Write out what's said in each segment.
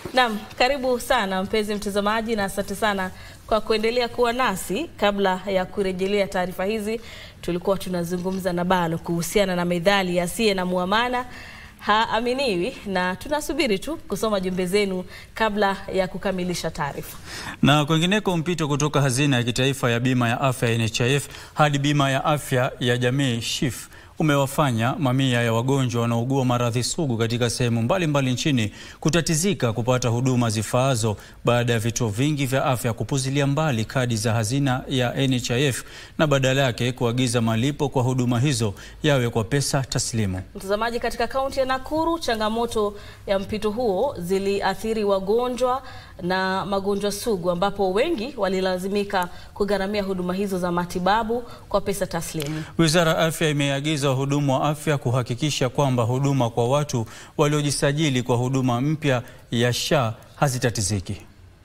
Naam, karibu sana mpenzi mtazamaji na asante sana kwa kuendelea kuwa nasi. Kabla ya kurejelea taarifa hizi, tulikuwa tunazungumza na Balo kuhusiana na methali asiye na muamana haaminiwi, na tunasubiri tu kusoma jumbe zenu kabla ya kukamilisha taarifa. Na kwengineko, mpito kutoka hazina ya kitaifa ya bima ya afya ya NHIF hadi bima ya afya ya jamii SHIF umewafanya mamia ya wagonjwa wanaougua maradhi sugu katika sehemu mbalimbali nchini kutatizika kupata huduma zifaazo baada ya vituo vingi vya afya kupuzilia mbali kadi za hazina ya NHIF na badala yake kuagiza malipo kwa huduma hizo yawe kwa pesa taslimu. Mtazamaji, katika kaunti ya Nakuru, changamoto ya mpito huo ziliathiri wagonjwa na magonjwa sugu, ambapo wengi walilazimika kugharamia huduma hizo za matibabu kwa pesa taslimu. Wizara ya Afya imeagiza wahudumu wa afya kuhakikisha kwamba huduma kwa watu waliojisajili kwa huduma mpya ya SHA hazitatiziki.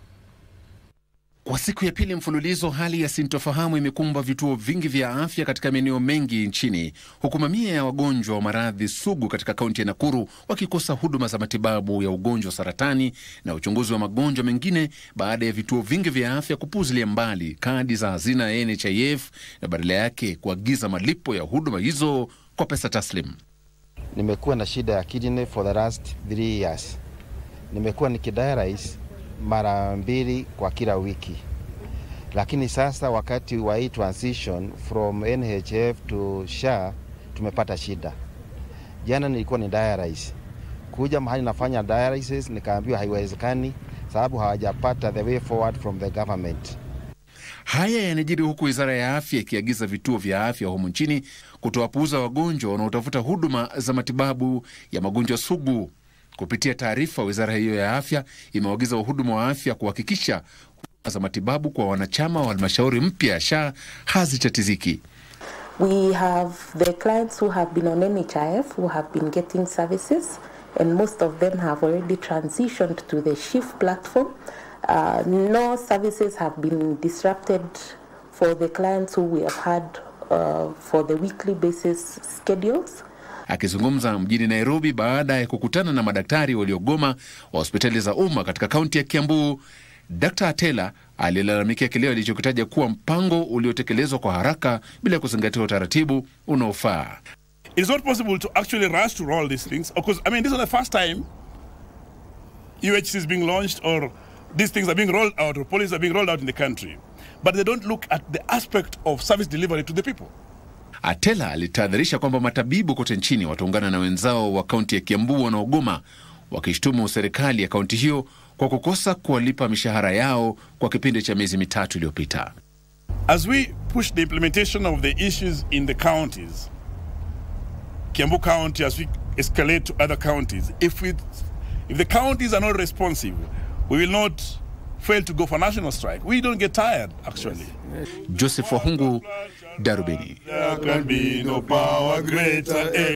Kwa siku ya pili mfululizo, hali ya sintofahamu imekumba vituo vingi vya afya katika maeneo mengi nchini, huku mamia ya wagonjwa wa maradhi sugu katika kaunti ya Nakuru wakikosa huduma za matibabu ya ugonjwa wa saratani na uchunguzi wa magonjwa mengine baada ya vituo vingi vya afya kupuzilia mbali kadi za hazina ya NHIF na badala yake kuagiza malipo ya huduma hizo kwa pesa taslim. Nimekuwa na shida ya kidney for the last three years. Nimekuwa nikidialyze mara mbili kwa kila wiki, lakini sasa wakati wa hii transition from NHF to SHA tumepata shida. Jana nilikuwa ni dialyze, kuja mahali nafanya dialysis nikaambiwa haiwezekani sababu hawajapata the way forward from the government. Haya yanajiri huku wizara ya afya ikiagiza vituo vya afya humu nchini kutowapuuza wagonjwa wanaotafuta huduma za matibabu ya magonjwa sugu. Kupitia taarifa, wizara hiyo ya afya imewaagiza wahudumu wa afya kuhakikisha huduma za matibabu kwa wanachama wa halmashauri mpya ya SHA hazitatiziki. We have the clients who have been on NHIF who have been getting services and most of them have already transitioned to the SHIF platform. Uh, no services have been disrupted for the clients who we have had uh, for the weekly basis schedules. Akizungumza mjini Nairobi baada ya kukutana na madaktari waliogoma wa hospitali za umma katika kaunti ya Kiambu, Dr. Atela alilalamikia kile alichokitaja kuwa mpango uliotekelezwa kwa haraka bila kuzingatia utaratibu unaofaa. It's not possible to actually rush to roll these things because I mean this is the first time UHC is being launched or these things are being rolled out or policies are being rolled out in the country, but they don't look at the aspect of service delivery to the people. Atela alitahadharisha kwamba matabibu kote nchini wataungana na wenzao wa kaunti ya Kiambu wanaogoma, wakishtumu serikali ya kaunti hiyo kwa kukosa kuwalipa mishahara yao kwa kipindi cha miezi mitatu iliyopita. As we push the implementation of the issues in the counties, Kiambu County, as we escalate to other counties, if, we, if the counties are not responsive, we will not fail to go for national strike. We don't get tired, actually. Joseph Wahungu, Darubini. There can be no power greater.